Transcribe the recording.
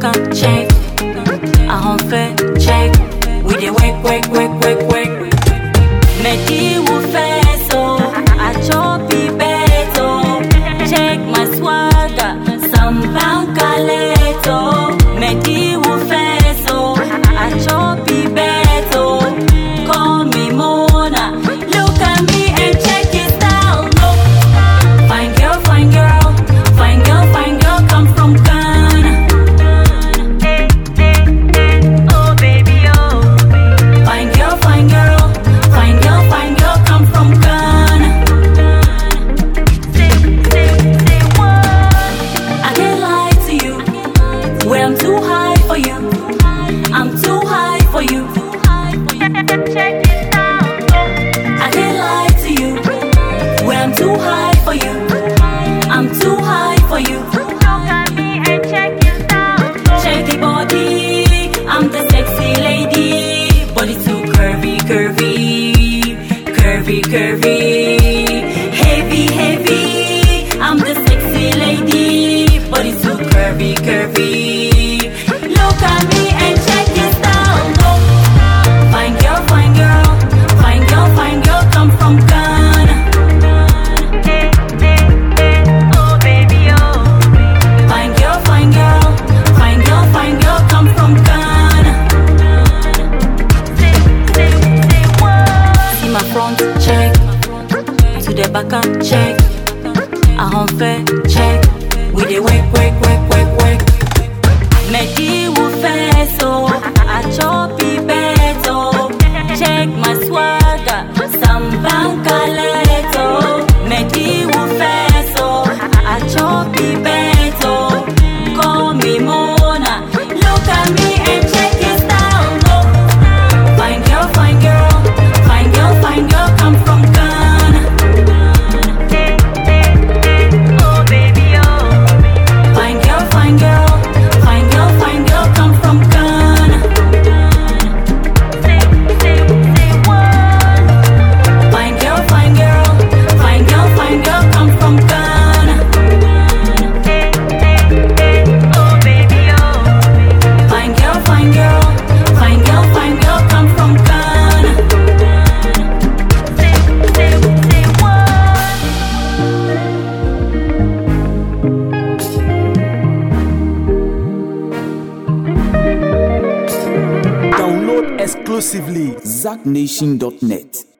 back and check. I home fair check. We dey work, work, work, work, work. Medi will fair so I chop it better. Check my swagger, some banka leto. Medi will fair so I chop it better. Call me Mona. Look at me and check it down. Look. Fine girl, fine girl, fine girl, fine girl, come from Ghana. Oh baby, oh. Fine girl, fine girl, fine girl, fine girl, come from Ghana. Say, say, say what? I can't lie to you. Well, I'm too high for you. I'm too high for you. Check it out. I can't lie to you. Well, I'm too high for you. I'm too high for you. Look at me and check it out. Check the body. I'm the sexy lady. Body too curvy, curvy, curvy, curvy. Heavy, heavy. I'm the sexy lady. Body too curvy, curvy. Look at me and check it out. Oh. Fine girl, fine girl, fine girl, fine girl, come from Ghana. Oh baby, oh. Fine girl, fine girl, fine girl, fine girl, come from Ghana. Say, say, say what? See my front check, to the back and check. I home fair check. We dey work, work, work, work, work. Medi will fair so I chop it better. Check my swagger, some banka leto. Medi will fair so I chop it better. Call me Mona. Look at me and check it down. Oh. Fine girl, fine girl, fine girl, fine girl, come from Ghana. Oh baby, oh. Fine girl, fine girl, fine girl, fine girl, come from Ghana. Say, say, say what? Fine girl, fine girl, fine girl, fine girl, come from Ghana. Oh baby, oh. Fine girl, fine girl, fine girl, fine girl, come from Ghana. Say, say, say what? Download exclusively ZackNation.net.